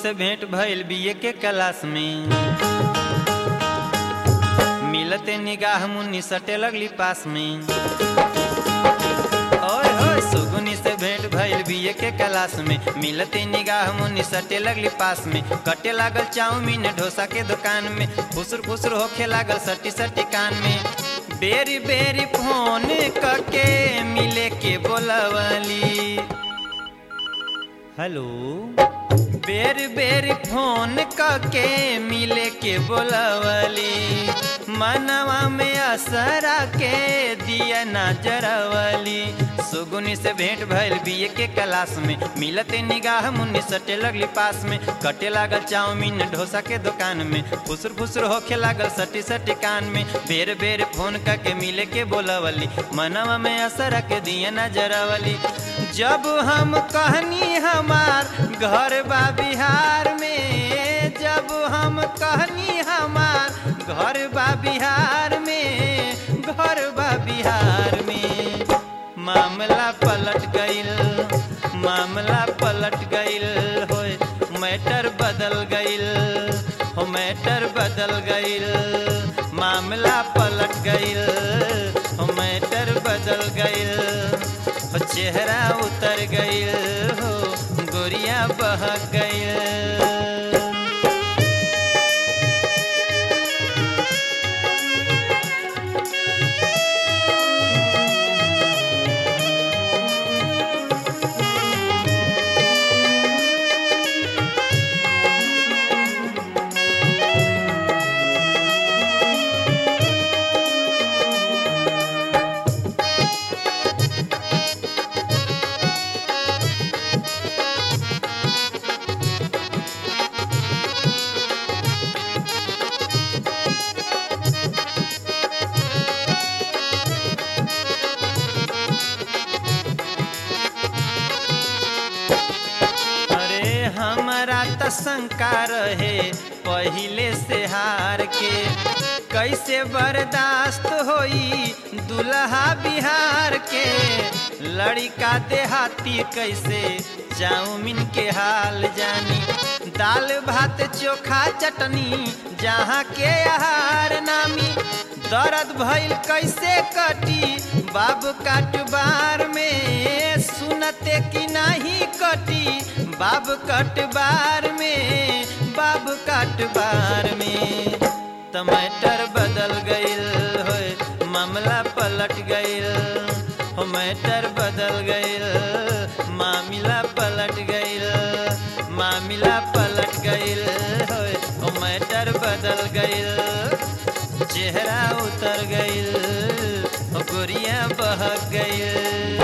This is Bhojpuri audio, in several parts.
से भेंट भइल बीए के क्लास में मिलते निगाह मुन्नी सटे लगली पास में ओए होए सुगुनी से भेंट भइल बीए के क्लास में मिलते निगाह मुन्नी सटे लगली पास में कटे लागल चाउमीन डोसा के दुकान में फुसुर फुसुर होखे लागल सटी सटी कान में बेरी बेरी फोन करके मिले के बोलवली हेलो बेर बेर फोन करके मिले के बोलवली मनवा में असरा के दिया नजरवली सुगुनी से भेंट भइल बीए के क्लास में मिलते निगाह मुन्नी सटे लगली पास में कटे लागल चाउमीन डोसा के दुकान में फुसुर फुसुर होखे लागल सटी सटी कान में बेर बेर फोन करके मिले के बोलवली मनवा में असर के दिया नजरवली जब हम कहनी हमार घर बा बिहार में जब हम कहनी हमार घर बा बिहार में घर बा बिहार में मामला पलट गईल मामला पलट गईल होए मैटर बदल गईल हो मैटर बदल गईल मामला पलट गईल हो मैटर बदल गईल हो चेहरा उतर गईल हो गोरिया बह गईल अरे हमारा त शंका रहे पहिले से हार के कैसे बर्दाश्त होई दुल्हा बिहार के लड़का देहाती कैसे चाउमीन के हाल जानी दाल भात चोखा चटनी जहाँ के आहार नामी दर्द भइल कैसे कटी बाबू काटबार में सुनते कि नहीं कटी बाब कटबार में बाब काटबार में टमाटर बदल गईल होए मामला पलट गईल हो मैटर बदल गईल मामला पलट गईल मामला पलट गईल होए हो मैटर बदल गईल चेहरा उतर गईल हो गोरिया बह गईल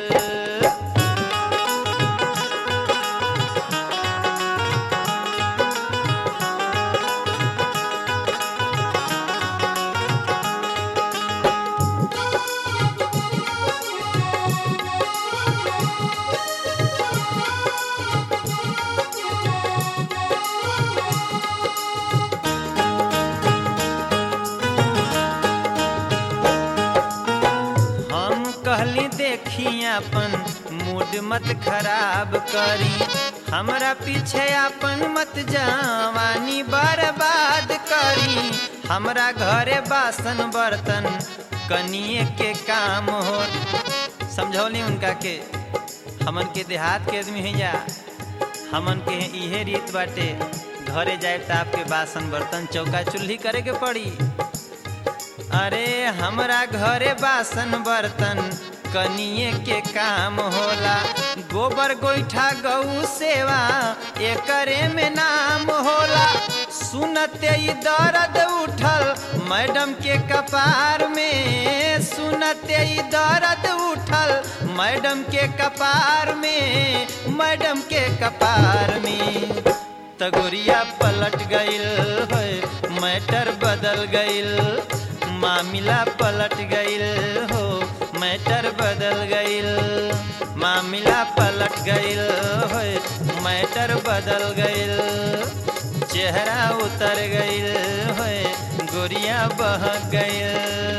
हम कहली देखी अपन मूड मत खराब करी हमरा पीछे अपन मत जवानी बर्बाद करी हमरा घरे बासन बर्तन कनिए के काम हो समझौली उनका के हमन के देहात के आदमी है जा हमन के इहे रीत बाटे घरे जाए त आपके बासन बर्तन चौका चूल्ही करे के पड़ी अरे हमरा घरे बासन बर्तन कनिए के काम होला गोबर गोईठा गऊ सेवा एकरे में नाम होला सुनते ही दर्द उठल मैडम के कपार में सुनते ही दर्द उठल मैडम के कपार में मैडम के कपार में तगोरिया पलट गईल है मैटर बदल गईल मामला पलट गईल हो मैटर बदल गईल मामला पलट गईल हो मैटर बदल गईल चेहरा उतर गईल हो गोरिया बह गईल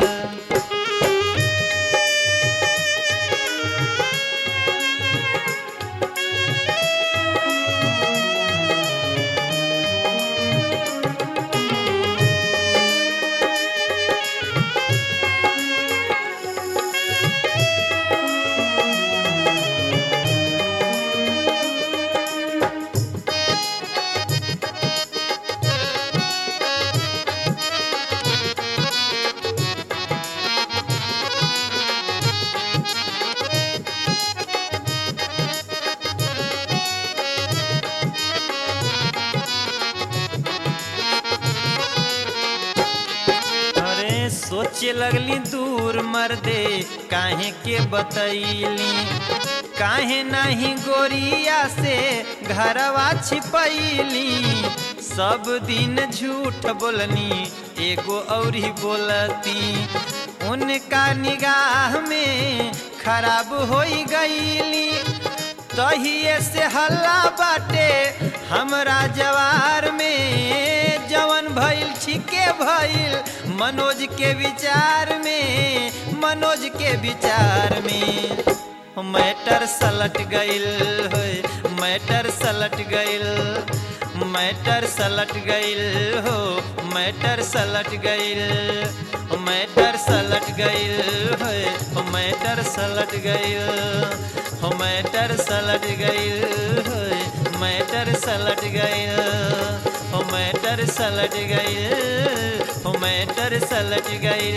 सोचे लगली दूर मर्दे काहे के बतैली काहे नहीं गोरिया से घरवा छिपैली सब दिन झूठ बोलनी एगो औरी बोलती उनका निगाह में खराब हो गईली तहिए से हल्ला बाटे हमरा जवार में जवन भइल छिके भइल मनोज के विचार में मनोज के विचार में मैटर सलट गइल हो मैटर सलट गइल मैटर सलट गइल हो मैटर सलट गइल मैटर सलट गइल हो मैटर सलट गइल हो मैटर सलट गइल हो मैटर सलट गइल हो मैटर सलट गइल हो मैटर सलट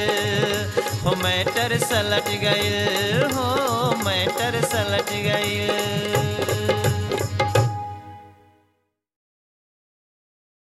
गइल हो मैटर सलट गइल हो मैटर सलट गइल